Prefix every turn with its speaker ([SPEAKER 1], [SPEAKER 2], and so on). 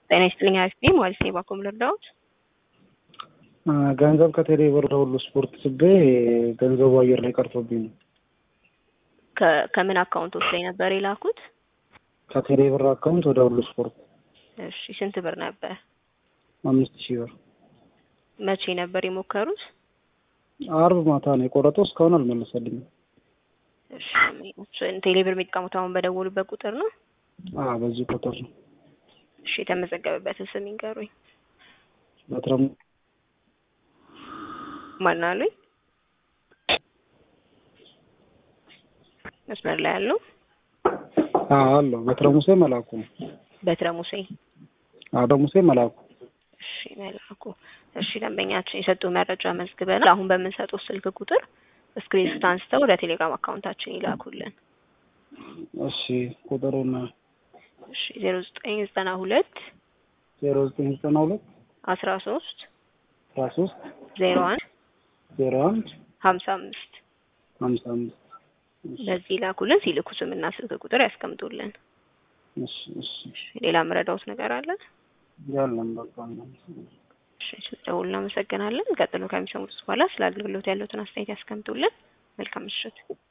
[SPEAKER 1] ጤና ይስጥልኝ አሪፍ ነኝ ማለት ነው። ባኮም ልርዳዎት?
[SPEAKER 2] ገንዘብ ከቴሌ ብር ሁሉ ስፖርት ስቤ ገንዘቡ አየር ላይ ቀርቶብኝ ነው።
[SPEAKER 1] ከ- ከምን አካውንቶች ላይ ነበር የላኩት?
[SPEAKER 2] ከቴሌ ብር አካውንት ወደ ሁሉ ስፖርት
[SPEAKER 1] እሺ ስንት ብር ነበር?
[SPEAKER 2] አምስት ሺህ ብር
[SPEAKER 1] መቼ ነበር የሞከሩት?
[SPEAKER 2] አርብ ማታ ነው የቆረጠው። እስካሁን አልመለሰልኝም።
[SPEAKER 1] እሺ ቴሌ ብር የሚጠቀሙት አሁን በደወሉበት ቁጥር ነው?
[SPEAKER 2] አዎ በዚህ ቁጥር ነው።
[SPEAKER 1] እሺ የተመዘገበበትን ስም ይንገሩኝ።
[SPEAKER 2] በትረሙ
[SPEAKER 1] ማን አሉኝ? መስመር ላይ ያለው
[SPEAKER 2] አዎ አለው። በትረ ሙሴ መላኩ ነው።
[SPEAKER 1] በትረ ሙሴ።
[SPEAKER 2] አዎ በሙሴ መላኩ።
[SPEAKER 1] እሺ መላኩ። እሺ ደንበኛችን የሰጡ መረጃ መዝግበናል። አሁን በምንሰጠው ስልክ ቁጥር ስክሪንሾት አንስተው ወደ ቴሌግራም አካውንታችን ይላኩልን።
[SPEAKER 2] እሺ ቁጥሩን
[SPEAKER 1] እሺ ዜሮ ዘጠኝ ዘጠና ሁለት
[SPEAKER 2] ዜሮ ዘጠኝ ዘጠና ሁለት
[SPEAKER 1] አስራ ሶስት
[SPEAKER 2] አስራ ሶስት
[SPEAKER 1] ዜሮ አንድ
[SPEAKER 2] ዜሮ አንድ
[SPEAKER 1] ሀምሳ አምስት
[SPEAKER 2] ሀምሳ አምስት
[SPEAKER 1] በዚህ ይላኩልን። ሲልኩ ስምና ስልክ ቁጥር ያስቀምጡልን።
[SPEAKER 2] እሺ እሺ
[SPEAKER 1] ሌላ ምረዳውት ነገር አለ?
[SPEAKER 2] ያለን በቃ
[SPEAKER 1] እሺ ስለደውሉ እናመሰግናለን። ቀጥሎ ከሚሰሙት በኋላ ስለ አገልግሎት ያለውትን አስተያየት ያስቀምጡልን። መልካም ምሽት።